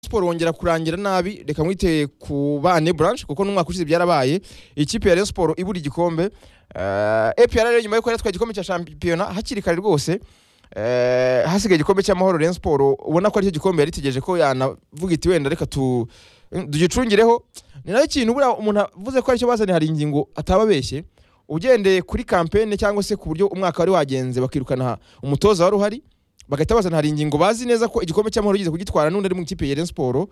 siporo wongera kurangira nabi reka mwiteye ku bane branch kuko n'umwaka ushize byarabaye ikipe ya Rayon Sport ibura igikombe uh, APR rero nyuma yo kwera twa igikombe cya shampiyona hakiri kare rwose eh, hasigaye igikombe cy'amahoro Rayon Sport ubona ko aricyo gikombe yari itegereje ko yanavuga iti wenda reka tu tugicungireho ni nayo kintu buriya umuntu avuze ko aricyo bazanye hari ingingo atababeshye ugendeye kuri kampene cyangwa se ku buryo umwaka wari wagenze bakirukana umutoza wari uhari bagahita bazana hari ingingo bazi neza ko igikombe cy'amahoro gize kugitwara n'undi ari mu ikipe ya Rayon Sport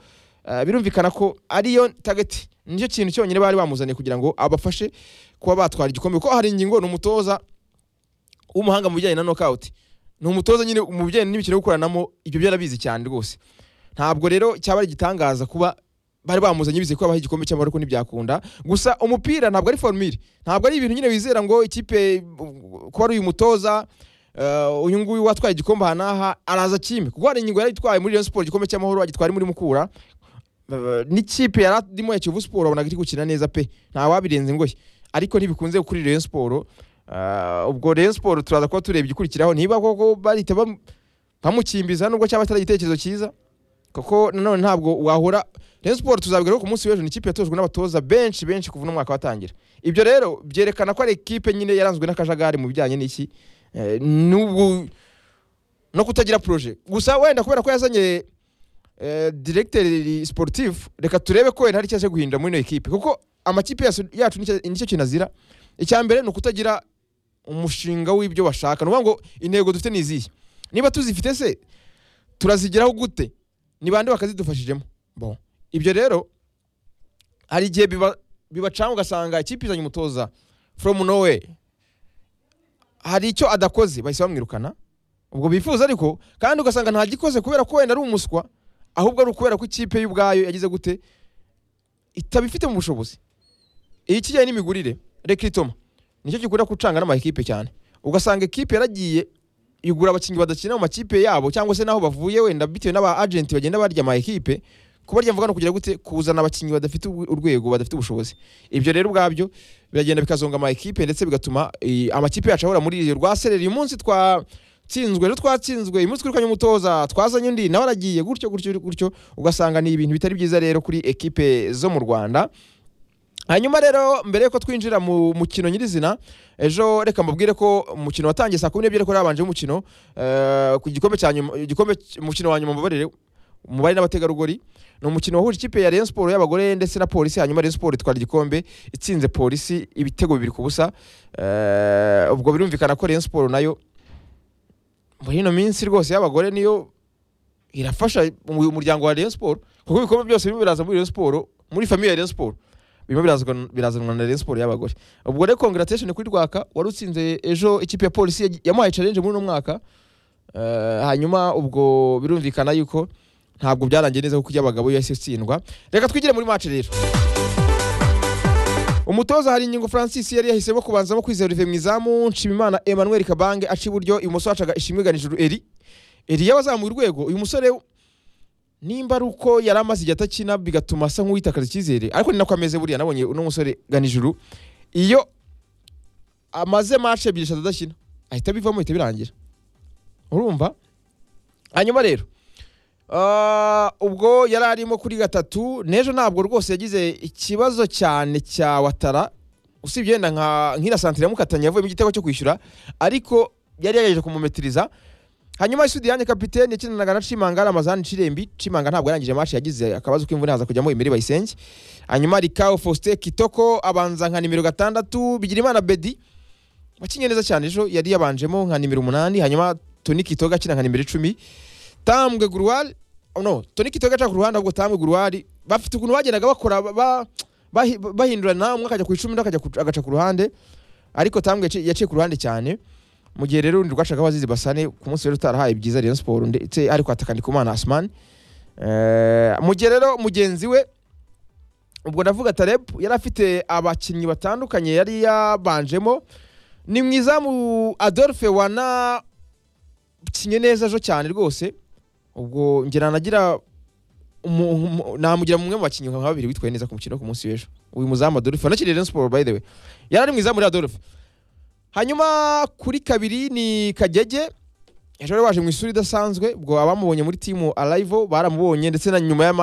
Eh, birumvikana ko ariyo target nicyo kintu cyonyine bari bamuzaniye kugira ngo abafashe kuba batwara igikombe kuko hari ingingo ni umutoza w'umuhanga mu bijyanye na knockout ni umutoza nyine mu bijyanye n'imikino yo gukoranamo ibyo byarabizi cyane rwose ntabwo rero cyaba ari igitangaza kuba bari bamuzanye bizeye ko abaha igikombe cy'amahoro ko ntibyakunda gusa umupira ntabwo ari formule ntabwo ari ibintu nyine wizera ngo ikipe uh, kuba ari uyu mutoza uh, uyu nguyu watwaye igikombe aha n'aha araza kime kuko hari ingingo yari itwaye muri Rayon Sport igikombe cy'amahoro agitwara muri Mukura Uh, n'ikipe yari arimo ya Kiyovu Sport wabonaga iri gukina neza pe nta wabirenze ngoye ariko ntibikunze kuri Rayon Sport uh, ubwo Rayon Sport turaza kuba tureba igikurikiraho niba koko bahita bam- bamukimbiza nubwo cyaba atari igitekerezo cyiza kuko nanone ntabwo wahora Rayon Sport tuzabigeraho ku munsi w'ejo ni ikipe yatojwe n'abatoza benshi benshi kuva umwaka watangira ibyo rero byerekana ko ari ikipe nyine yaranzwe n'akajagari mu bijyanye n'iki eh, n'ubu no kutagira proje gusa wenda kubera ko yazanye eh, directeur sportif reka turebe ko wenda hari icyaje guhindura muri ino ekipe kuko amakipe yacu yacu nicyo- nicyo kintu azira icya mbere ni ukutagira umushinga w'ibyo bashaka ni ukuvuga ngo intego dufite ni izihe niba tuzifite se turazigeraho gute ni bande bakazidufashijemo bon ibyo rero hari igihe biba- bibacanga ugasanga ikipe izanye umutoza from nowhere hari icyo adakoze bahise bamwirukana ubwo bifuza ariko kandi ugasanga ntagikoze kubera ko wenda ari umuswa ahubwo ari ukubera ko ikipe y'ubwayo yagize gute itabifitemo ubushobozi iyi kijyanye n'imigurire rekritoma nicyo gikunda gucanga n'amakipe cyane ugasanga ekipe yaragiye igura abakinnyi badakina mu makipe yabo cyangwa se n'aho bavuye wenda bitewe n'aba agenti bagenda barya ama ekipe kubarya mvuga no kugira gute kuzana abakinnyi badafite urwe- urwego badafite ubushobozi ibyo rero ubwabyo biragenda bikazonga ama ekipe ndetse bigatuma eh, amakipe yacu ahora muri rwa sereri uyu munsi twa tsinzwe rero twatsinzwe uyu munsi twirukanye umutoza twazanye undi nawe aragiye gutyo gutyo gutyo ugasanga ni ibintu bitari byiza rero kuri ekipe zo mu Rwanda hanyuma rero mbere yuko twinjira mu mukino nyirizina ejo reka mbabwire ko umukino watangiye saa kumi n'ebyiri ariko habanje umukino eh, ku gikombe cya nyuma igikombe umukino wa nyuma mbabarire umubare n'abategarugori ni umukino wahuje ikipe ya Rayon Sport y'abagore ndetse na polisi hanyuma Rayon Sport itwara igikombe itsinze polisi ibitego bibiri ku busa Eh, ubwo birumvikana ko Rayon Sport nayo muri ino minsi rwose y'abagore niyo irafasha uyu muryango wa Rayon Sport kuko ibikombe byose birimo biraza muri Rayon Sport muri famiye ya Rayon Sport birimo birazwa- birazanwa na Rayon Sport y'abagore ubwo rero congratulation kuri Rwaka wari utsinze ejo ikipe ya polisi yagiye- yamuhaye challenge muri uno mwaka Eh, hanyuma ubwo birumvikana yuko ntabwo byarangiye neza kuko iy'abagabo yo yahise itsindwa reka twigire muri match rero umutoza hari ingingo francis yari yahisemo kubanzamo kwizera olivier mu izamu nshimimana emmanuel kabange aca iburyo ibumoso hacaga ishimwe ganijuru eri eri yabazamuye urwego uyu musore nimba ari uko yari amaze igihe atakina bigatuma asa nk'uwitakaza icyizere ariko ni nako ameze buriya nabonye uno musore ganijuru iyo amaze mace ebyiri eshatu adakina ahita bivamo bihita birangira urumva hanyuma rero ah, ubwo yari arimo kuri gatatu n'ejo ntabwo rwose yagize ikibazo cyane cya watara usibye yenda nka nk'ira santire yamukatanye yavuyemo igitego cyo kwishyura ariko yari yagerageje kumumetiriza hanyuma isudi yanjye kapitene yakinanaga na Chimangara Amazani Cirembi Chimanga ntabwo yarangije match yagize akabazo k'imvune haza kujyamo Emery Bayisenge hanyuma Rikao Faustin Kitoko abanza nka nimero gatandatu Bigirimana Bedi wakinye neza cyane ejo yari yabanjemo nka nimero umunani hanyuma Toni Kitoga akina nka nimero icumi Tambwe Gurwal oh no Toni Kitoga aca ku ruhande ahubwo Tambwe Gurwal bafite ukuntu bagendaga bakora ba- ba- bahi- bahindurana umwe akajya ku icumi undi akajya ku- agaca ku ruhande ariko Tambwe yaciye- yaciye ku ruhande cyane mu gihe rero urundi rwashaka abazizi basane ku munsi wari utarahaye ibyiza Rayon Sport ndetse ariko hatakandi ku mana Asman Eh, mu gihe rero mugenzi we ubwo ndavuga Taleb yari afite abakinnyi batandukanye yari yabanjemo ni mwiza mu Adolphe wana kinye neza ejo cyane rwose ubwo ngira nagira umu- umu- namugira mumwe mu bakinnyi nka babiri witwaye neza ku mukino wo ku munsi w'ejo uyu muzamu Adolphe wanakiriye Rayon Sport by the way yari ari mwiza muri Adolphe hanyuma kuri kabiri ni kagege ejo rero baje mu isura idasanzwe ubwo abamubonye muri timu arayivo baramubonye ndetse na nyuma y'ama